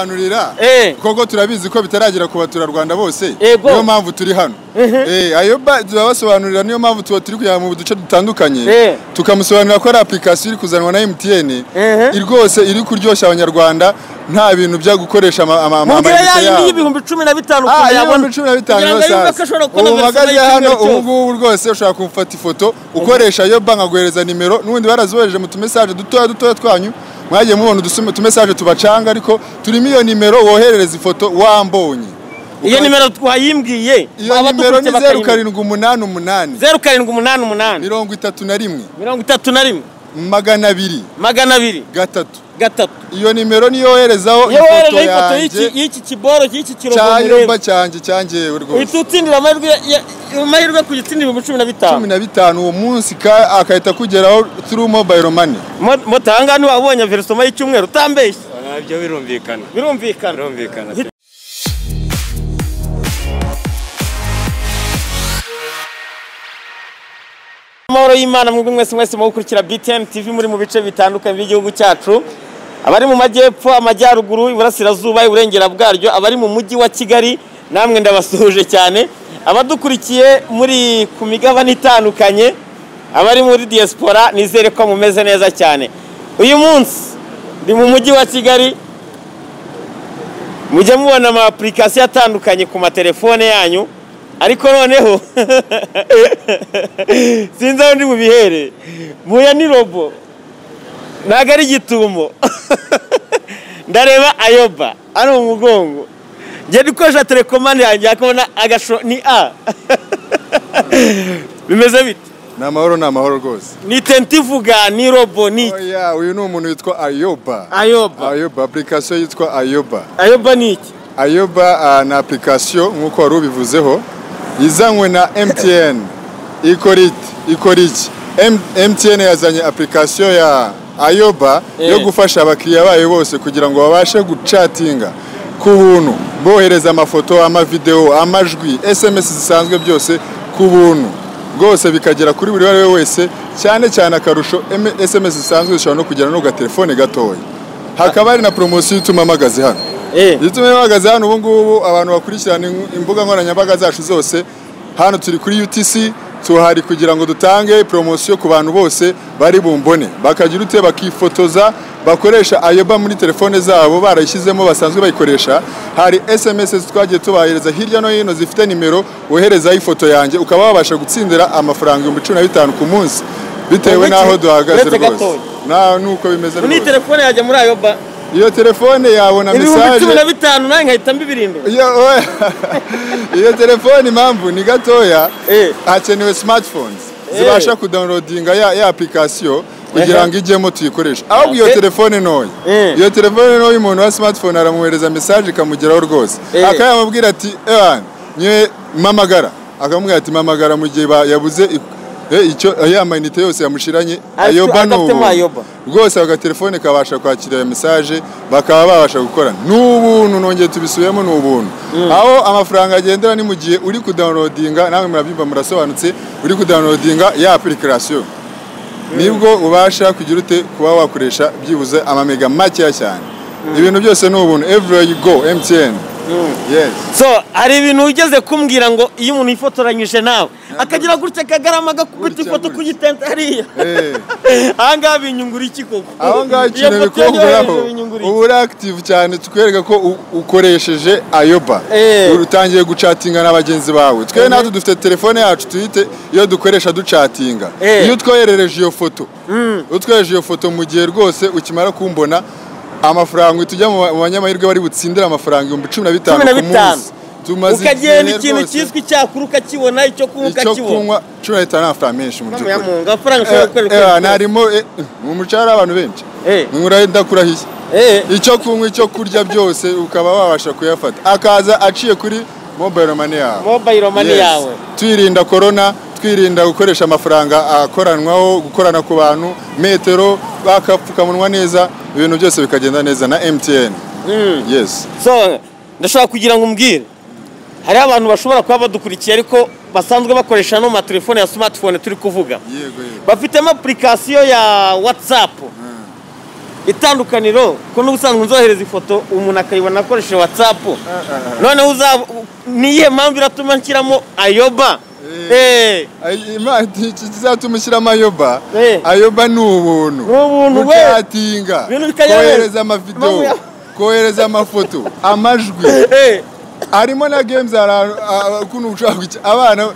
banurira Eh. koko turabizi ko bitaragera ku baturarwanda bose Yego. niyo mpamvu turi hano Eh, ayo ba- turabasobanurira niyo mpamvu tuba turi kujya mu duce dutandukanye Eh. tukamusobanurira ko ari application iri kuzanwa na MTN Mhm. rwose iri kuryoshya abanyarwanda nta bintu bya gukoresha ama- ama- ama- mubwira ya amayinite yindi yabo y'ibihumbi cumi na bitanu Ah, ukuntu iyo yabona ibihumbi cumi na bitanu kugira ngo yose yumve hasi. ko ashobora kubona ubu verisiyo mpagaze y'icyumweru hano ubu cyose. ngubu rwose ushobora kumufata ifoto ukoresha iyo banki aguhereza nimero n'ubundi barazohereje mu tumesaje dutoya dutoya twanyu mwagiye mubona udusum- utumesaje tubacanga ariko turimo iyo nimero woherereza ifoto wambonye iyo nimero twayimbwiye iyo nimero aba ni dukurikira zeru bakayimenya. karindwi umunani umunani zeru karindwi umunani umunani mirongo itatu na rimwe mirongo itatu na rimwe magana abiri magana abiri gatatu gatatu iyo nimero niyo woherezaho iyo ifoto wohereje ifoto y'iki yanjye y'iki kiboro y'iki cyayumba kirombe cyanjye cyanjyewe rwose uhita utsindira amahirwe ya- ya- amahirwe ku gitsindira ibihumbi cumi na bitanu cumi na bitanu uwo munsi ka- agahita akugeraho through mobile money Mo- moto ahangaha niba wabonye verisoma y'icyumweru utambeshye Ah, Ibyo birumvikana birumvikana birumvikana pe. amahoro y'imana mwebwe mwese mwese mu gukurikira btn tv muri mu bice bitandukanye by'igihugu cyacu abari mu majyepfo amajyaruguru iburasirazuba iburengera bwaryo abari mu mujyi wa kigali namwe ndabasuhuje cyane abadukurikiye muri ku migabane itandukanye abari muri diaspora nizere ko mumeze neza cyane uyu munsi ndi mu mujyi wa kigali mujye mubona ama application atandukanye ku matelefone yanyu ariko noneho sinzi aho ndi bubihere mpuye ni robo ntabwo ari igitumo ndareba ayoba ari mu mugongo ngenda ukoresha telekomande yanjye akabona agasho ni a bimeze bite ni amahoro ni amahoro rwose ni tenti ivuga ni robo ni iki oya uyu ni umuntu witwa ayoba ayoba ayoba application yitwa ayoba ayoba ni iki ayoba ah, ni application nk'uko wari ubivuzeho izanywe na mtn ikora iki ikora iki M- mtn yazanye application ya ayoba Eh. yo gufasha abakiriya bayo bose kugira ngo babashe gucatinga ku buntu bohereza amafoto amavidewo amajwi sms zisanzwe byose ku buntu rwose bikagera kuri buri uwo ari we wese cyane cyane akarusho M- sms zisanzwe zishobora no kugera no ku gatelefone gatoya hakaba hari na poromosiyo ituma mpagaze hano Eh. Gituma bahagaze hano ubu ngubu abantu bakurikirana ing- imbuga nkoranyambaga zacu zose hano turi kuri UTC tuhari kugira ngo dutange promosiyo ku bantu bose bari bumbone bakagira ute bakifotoza bakoresha ayoba muri telefone zabo barayishyizemo basanzwe bayikoresha hari SMS twagiye tubahereza hirya no hino zifite nimero woherezaho ifoto yanjye ukaba wabasha gutsindira amafaranga ibihumbi cumi na bitanu ku munsi bitewe Uretse- n'aho duhagaze uretse rwose gatoya. na nuko bimeze ni rwose telefone yajya muri ayoba iyo telefone yabona ibihumbi mesaje cumi na bitanu nawe nkahita mbibirindira iyo oya. iyo telefone impamvu ni gatoya Eh. hakenewe smartphones Eh. zibasha kudownloadinga ya, ya application kugira Aha. ngo ijyemo tuyikoreshe ahubwo iyo Eh. telefone ntoya Eh. iyo telefone ntoya umuntu wa smartphone aramwohereza message ikamugeraho rwose Eh. akayamubwira ati ewan nyewe mpamagara akamubwira ati mpamagara mu gihe ba- yabuze i- eh, icyo ya mayinite yose yamushiranye Atu- ayoba ni adafitemo ubu ayoba. rwose ako gatelefone kabasha kwakira iyo mesaje bakaba babasha gukorana ni ubuntu nongeye tubisubiyemo ni ubuntu aho amafaranga agendera ni mu gihe uri kudawunodinga namwe murabyumva murasobanutse uri kudawunodinga ya apurikasiyo nibwo ubasha kugira ute kuba wakoresha byibuze amamega makeya cyane ibintu byose ni ubuntu everywhere you go mtn yes so hari ibintu ugeze kumbwira ngo iyo umuntu yifotoranyije nawe akagira gutya kagarama agakubita Gutya, ifoto ku gutya. gitente hariya Eh. aha ngaha binyungura iki koko aho ngaho Iyo ikintu foto yanyohereje bikunguraho binyungura iki? uba uri active cyane tukwereka ko u- ukoresheje ayoba Eh. utangiye gucatinga na bagenzi bawe twe natwe dufite telefone yacu tuyite iyo dukoresha ducatinga Eh. iyo utwoherereje iyo foto utwohereje iyo foto mu gihe rwose ukimara kumbona amafaranga tujya mu ba- mu banyamahirwe bari butsindire amafaranga ibihumbi cumi na bitanu Cumi na ku bitanu. munsi tumaze ukagenda igihe ikintu rwose, cyiswe icyakura ukakibona icyo kunywa icyo ukakibona kunywa cumi na bitanu ni amafaranga menshi mu Mama by'ukuri ya Mungu, amafaranga ushobora gukorera uko Eh, eh, wifuza. ntarimo eh, mu mucari abantu benshi Eh. nkura ndakurahiye Eh, icyo kunywa icyo kurya byose ukaba wabasha kuyafata akaza aciye kuri mobile money yawe mobile money Yes. yawe twirinda korona twirinda gukoresha amafaranga akoranwaho gukorana ku bantu metero bakapfukamunwa neza ibintu byose bikagenda neza na mtn yes so ndashobora kugira ngo umbwire hariho abantu bashobora kuba badukurikiye ariko basanzwe bakoresha no mu matelefone ya smartphone turi kuvuga yego yego bafitemo apurikasiyo ya watsapu itandukaniro ko n'ubusanzwe nzohereza ifoto umuntu akayibona akoresheje watsapu noneho uzaba niyihe mpamvu iratuma nshyiramo ayoba Eh, ikizatuma ushyiramo ayoba Eh. ayoba ni ubuntu Ni ubuntu, we. ukatinga Ibintu bikanyobera. kohereza Mamu amavidewo ya- kohereza amafoto amajwi eh, harimo na games ahantu ah, ah, kuno ushaka guki- abana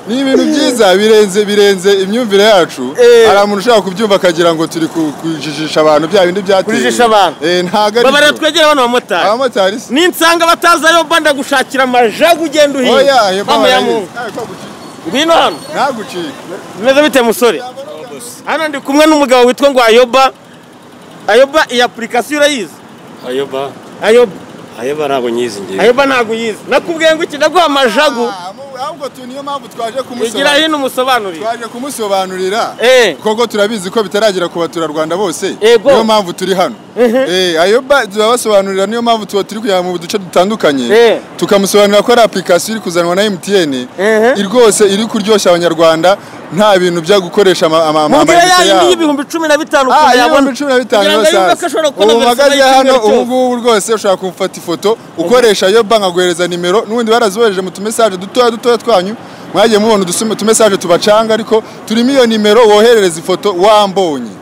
ni ibintu byiza birenze birenze imyumvire yacu Eh. hari umuntu ushaka kubyumva akagira ngo turi ku- kujijisha abantu bya bindi byateye Kujijisha abantu. Eh, ntago ari babarira byo. twegere bano bamotari abamotari si ninsanga batazi ayoba ndagushakira amajagu ugenda uhinga oya ayo Mama ya barayizi. Mungu. Ayo, kwa gucika. ngwino hano ntagucike bimeze bite musore hano ndi kumwe n'umugabo witwa ngo ayoba ayoba iyi apurikasiyo urayizi ayoba ayoba ayoba ntabwo nyizi ngewe ayoba ntabwo uyizi nakubwiye ngo iki ndaguha amajagu Ah, mu- ahubwo tu niyo mpamvu twaje igira kumusobanurira hino umusobanurire twaje kumusobanurira Eh. koko turabizi ko bitaragera ku baturarwanda bose Yego. niyo mpamvu turi hano Eh, ayo ba- turabasobanurira niyo mpamvu tuba turi kujya mu duce dutandukanye Eh. tukamusobanurira ko ari application iri kuzanwa na MTN Ehe. i- rwose iri kuryoshya abanyarwanda nta bintu bya gukoresha ama- ama- ama- mubwire ya amayinite yindi yabo. y'ibihumbi cumi na bitanu Ah, ukuntu iyo yabona ibihumbi cumi na bitanu kugira ngo yose yumve ko hasi ashobora gukora ubu verisiyo mpagaze hano y'icyumweru ubu cyose ngubu rwose ushobora kumufata ifoto ukoresha iyo banki aguhereza nimero n'ubundi barazohereje mu tumesaje dutoya dutoya twanyu mwagiye mubona udusum- utumesaje tubacanga ariko turimo iyo nimero woherereza ifoto wambonye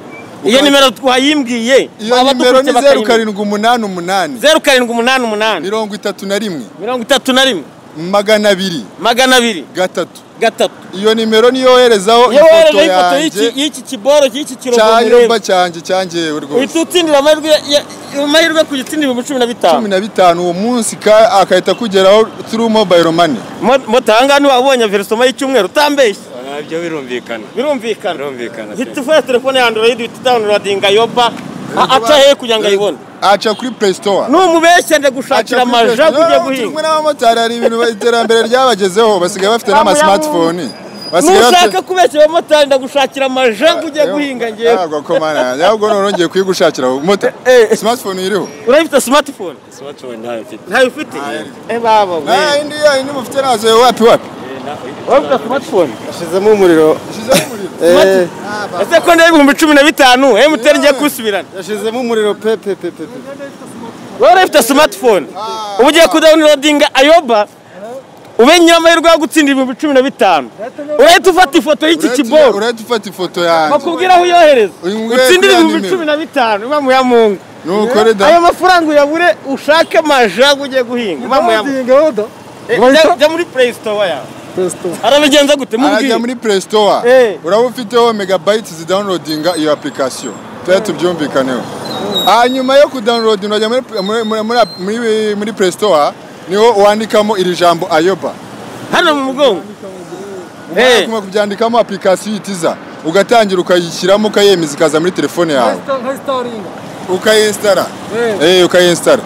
iyo nimero twayimbwiye iyo nimero waba ni dukurikiye zeru bakayimenya karindwi umunani umunani zeru karindwi umunani umunani mirongo itatu na rimwe mirongo itatu na rimwe magana abiri magana abiri gatatu gatatu iyo nimero niyo woherezaho iyo ifoto woherejeho ifoto y'iki- yanjye y'iki kiboro y'iki kirogo mureba cyayoba cyanjye cyangewe rwose uhita utsindira amahirwe ya- amahirwe ku gitsindi ibihumbi cumi na bitanu cumi na bitanu uwo munsi ka- agahita akugeraho through mobile money Mo- moto ahangaha ntiwabonye verisoma y'icyumweru utambeshye nabyo birumvikana birumvikana birumvikana pe. hita ufata telefone ya android uhita udawunirodinga ayoba a- aca hehe kugira ngo ayibone aca kuri play store numubeshya Aca ndagushakira kuri Play Store. amajagu ugiye No, no, turi kumwe guhinga n'abamotari hari ibintu iterambere ryabagezeho basigaye bafite n'ama Bamuyamu. smartphone basigaye nushaka kubeshya abamotari ndagushakira amajagu ugiye guhinga ngewe ntabwo komana yanjye ahubwo none ngiye kuyigushakira mota Eh. smartphone iriho urabifite smartphone smartphone ntayo mfite ntayo ufite Eh, baba we Ah, indi yo indi mufite nazo wapi wapi urabifite smartphone Shizemo umuriro. Ushyizeho umuriro Eh, ese ko ndeba ibihumbi cumi na bitanu emutiyeni ngiye kusubirana yashizemo umuriro pe pe pe pe. pe. wowe urafite smartphone ubu ugiye kudawunirodinga ayoba ube nyir'amahirwe yo gutsindira ibihumbi cumi na bitanu urahita ufata ifoto y'iki Urahita- kiboro urahita ufata ifoto yanjye bakubwira aho uyohereza Uyu nguyu utsindire yakira ibihumbi nimero. cumi na bitanu imamu ya mungu nukore da ayo mafaranga uyabure ushake amajagu ugiye guhinga imamu ya mungu Eh, jya- jya muri play store ya Testo. arabigenza gute mubwire arajya muri play store Eh. uraba ufiteho megabytes zidownloadinga iyo application tujya tubyumvikaneho hanyuma yo kudownload urajya muri, muri, muri, muri, muri, muri play store niho wandikamo iri jambo ayoba hano mu mugongo Eh. ukuma kubyandikamo application yitiza ugatangira ukayishyiramo ukayemeza ikaza muri telefone yawe ukayinsitara eh ukayinsitara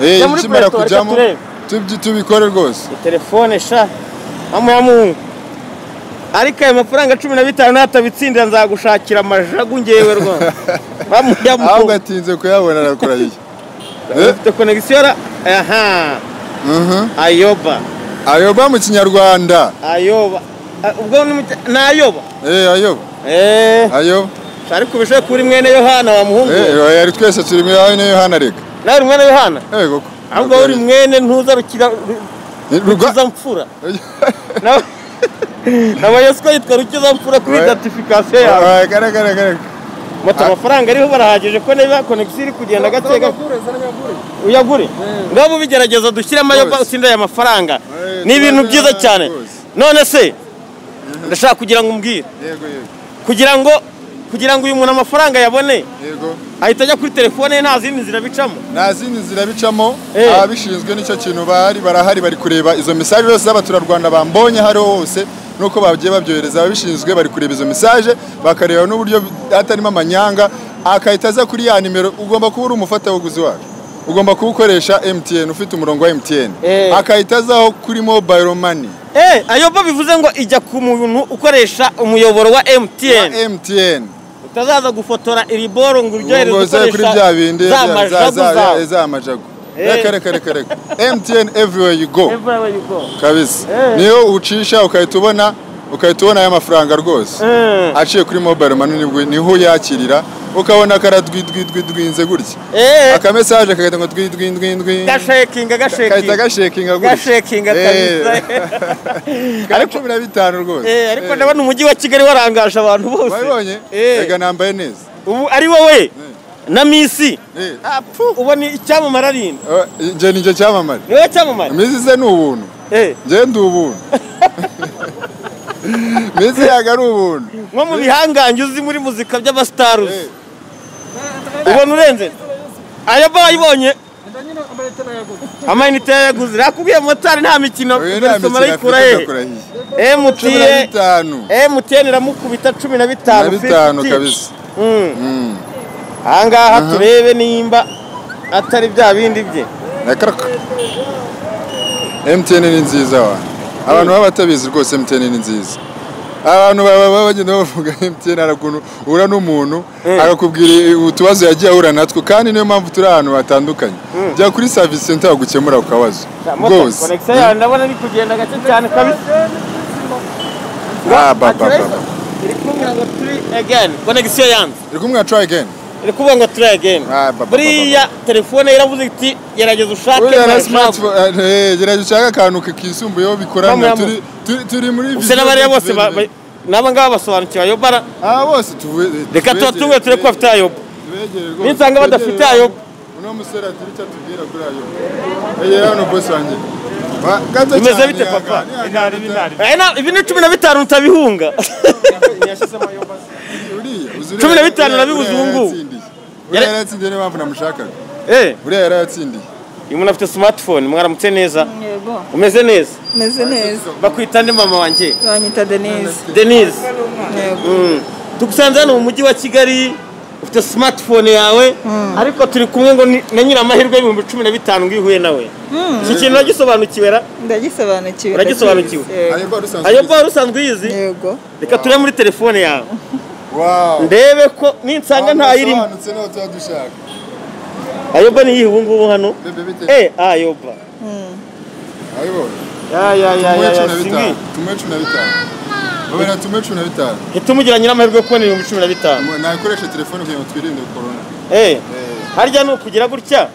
Jya eh muri ikimara Play Store, reka kujyamo turebe. tubyi- tubikore rwose telefone sha mamu ya mungu ariko ayo mafaranga cumi na bitanu natabitsindira nzagushakira amajagu ngewe rwose mamu ya ahubwo mungu atinze kuyabona arakora yiye Eh? ufite konegisiyo ra aha Mhm. ayoba ayoba mu kinyarwanda ayoba Ah, ubwo ni mu cya- ni ayoba eh ayoba eee ayoba ariko ubishoboye kuba uri mwene yohana wa muhungu we. Eh, ari twese turi muri ayo niyo hana reka nawe uri mwene yohana yego ko ahubwo wowe uri mwene ntuza rukira rukiza mfura Nawe- nabaye siko yitwa rukiza mfura kuri Oya. identification yawe garagara moto amafaranga ariho barahagije ko niba konegisiyo iri kugenda gake gake uyagure ngabo ubigerageza dushyiremo ayo Rwose. utsinde aya mafaranga Eh, ni ibintu byiza tubaze- cyane rwose. none se ndashaka kugira ngo umbwire yego yego kugira ngo kugira ngo uyu muntu amafaranga yabone yego ahita ajya kuri telefone ye nta zindi nzira bicamo nta zindi nzira bicamo Eh. ababishinzwe nicyo kintu bahari barahari bari kureba izo mesaje zose z'abaturarwanda bambonye aho ariho hose nuko bagiye babyohereza ababishinzwe bari kureba izo mesaje bakareba n'uburyo hatarimo amanyanga akahita aza kuri ya nimero ugomba kuba uri umufatabuguzi wacu ugomba kuba ukoresha mtn ufite umurongo wa mtn Eh. akahita azaho kuri mobile money eh ayoba bivuze ngo ijya ku muntu ukoresha umuyoboro wa emutiyeni wa mtn utazaza gufotora iri boro ngo uryohereze ngo zaye kuri bya bindi bya- za- ukoresha za majagu za- zawe eh, za majagu Eh. reka reka reka reka mtn everywhere you go Everywhere you go. kabisa Eh. niyo ucisha ukahita ubona ukahita ubona aya mafaranga rwose Eh. aciye kuri mobile money nibwo niho yakirira ukabona karadwidwidwidwinze gutya eee akamesaje kagahita ngo twidwindwindwi gashekinga kahita gashekinga gashekinga gutya gashekinga Eh, ka kabisa cumi na bitanu rwose Eh, ariko Eh, ndabona umujyi wa kigali warangaje abantu bose wabibonye Eh. rega nambaye neza ubu ari wowe na misi Eh. Ah, pfu, ubona icyamamara ari Oh, njye ni njye cyamamare ni wowe cyamamara mizi ze ni ubuntu Eh, njye ndi ubuntu mizi yaga ari ubuntu nko mu bihangange uzi muri muzika by'abasitaruzi Eh. ubona urenze aya ba ayibonye amayinite yayaguze nakubwiye motari nta mikino Oya, nta mikino ibarisoma arayikura afite, he ndakurahiye. cumi na emutiyeni bitanu emutiyeni iramukubita cumi na bitanu na bitanu fifty. kabisa Mm. Mm. ahangaha turebe nimba atari bya bindi bye na karaka MTN ni nziza wa abantu baba batabizi rwose MTN ni nziza abantu baba baba bagenda bavuga MTN hari ukuntu uhura n'umuntu akakubwira utubazo yagiye ahura natwo kandi niyo mpamvu turi ahantu hatandukanye jya kuri service center bagukemura ako kabazo rwose konegisiyo yawe ndabona iri kugenda gake cyane kabisa Ah, ba, ba, ba, ba. iri kuvuga ngo turi egeni konegisiyo yanze iri kumwe try again iri kuvuga ngo turi egeni Ah, ba, ba, ba, ba. buriya telefone iravuze iti gerageza ushake Buriya na ntashaka." smartphone eh, gerageza ushake akantu kisumbuyeho bikorana Bamwe- turi turi- turi muri gusa n'abariya bose ba- ba- n'aba ngaba basobanukiwe ayobara ah bose tuwe reka tubatunge turebe ko bafite ayobo Ninsanga badafite ayo. uno musore aturi icyo atubwira kuri ayo egera hano bosi wanjye Wa- gato bimeze cyane bite yanga- papa yanga- Eh, na- ibi ni cumi na bitanu utabihunga uriya uzi uriya- Cumi na bitanu uriya- nabibuze uriya ubu ngubu. yarayatsindiye. uriya yarayatsindiye niyo mpamvu namushakaga Eh, uriya yarayatsindiye uyu muntu afite smartphone mwaramutse neza Yego, umeze neza meze neza. bakwita nde mama wanjye Banyita Denise. denise Yego. Mm. tugusanze hano mu mujyi wa kigali ufite smartphone yawe ariko turi kumwe ngo ni- na nyiramahirwe y'ibihumbi cumi na bitanu ngo ihuye nawe iki kintu uragisobanukiwe ra Ndagisobanukiwe. Uragisobanukiwe? Yego. ayo bari usanzwe ayo ubizi. bari usanzwe uyizi Yego. reka turebe muri telefone yawe Wow. ndebe ko ninsanga Abantu ntayirimo basobanutse niho tuba dushaka ayoba niyihe ubu ngubu hano Bebe bite? eh ayoba Ayo bo. ya ya ya Tumuhe ya cumi ya na singi bitanu. Tumuhe cumi na bitanu Babera, tumuhe cumi na bitanu ntitumugira nyiramahirwe yo kubona ibihumbi cumi na bitanu nakoresha telefone kugira ngo twirinde korona eh harya ni ukugira gutya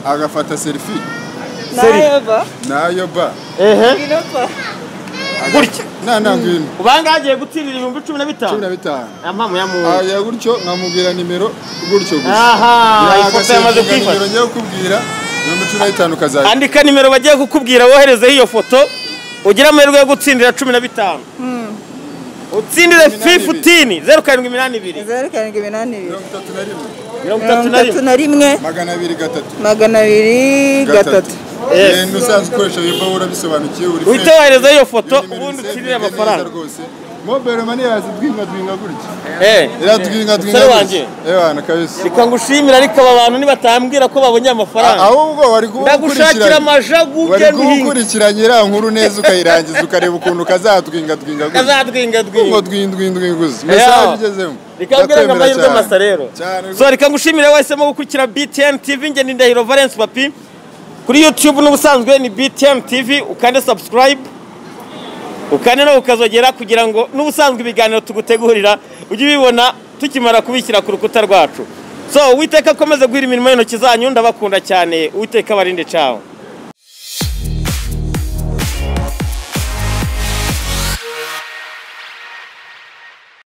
agafata serifi Seri. Nayoba. nayo ba ehe Inopa. gutya nana ngwino ubanga hagiye gutsindira ibihumbi cumi na cumi bitanu na bitanu nta mpamvu yamuha aya gutyo nkamubwira nimero gutyo gusa aha Ya, ifoto yamaze agasimbuka nimero kwifata ngiye kukubwira mirongo cumi na bitanu kazajya andika nimero bagiye kukubwira woherezeho iyo foto ugire amahirwe yo gutsindira cumi na bitanu utsindire Cumi na bibiri. fifutini zeru karindwi iminani ibiri Zeru karindwi iminani ibiri. mirongo itatu na rimwe mirongo itatu Mirongo na itatu rimwe na rimwe magana abiri gatatu magana abiri gatatu. Yes. Eh, n'usanzwe ukoresha yoba wowe urabisobanukiwe uri uhite fresh. woherezeho iyo foto Iyo nimero ubundi ni safe, utsindire neza amafaranga rwose mobile money yazidwinga dwinga gutya Eh. iradwinga dwinga Musore gutya wanjye. ewana kabisa reka ngushimire ariko aba bantu nibatambwira ko babonye A- amafaranga ahubwo wari kuba ndagushakira amajagu wari ujye ruhinga kuwukurikiranya iriya nkuru neza ukayirangiza ukareba ukuntu kazadwinga dwinga gutya kazadwinga ngo dwinga dwindwindwinguze Eyo. mesaje igezemo reka mbwira ngo Ndakwemera amahirwe cyane. masa rero cyane so reka ngushimire wahisemo gukurikira btn tv nge ni ndahiro valence papi kuri youtube n'ubusanzwe ni btn tv ukande subscribe ukande nawe ukazogera kugira ngo n'ubusanzwe ibiganiro tugutegurira ujye ubibona tukimara kubishyira ku rukuta rwacu so uwiteka akomeze guhira imirimo y'intoki zanyu ndabakunda cyane uwiteka abarinde cawo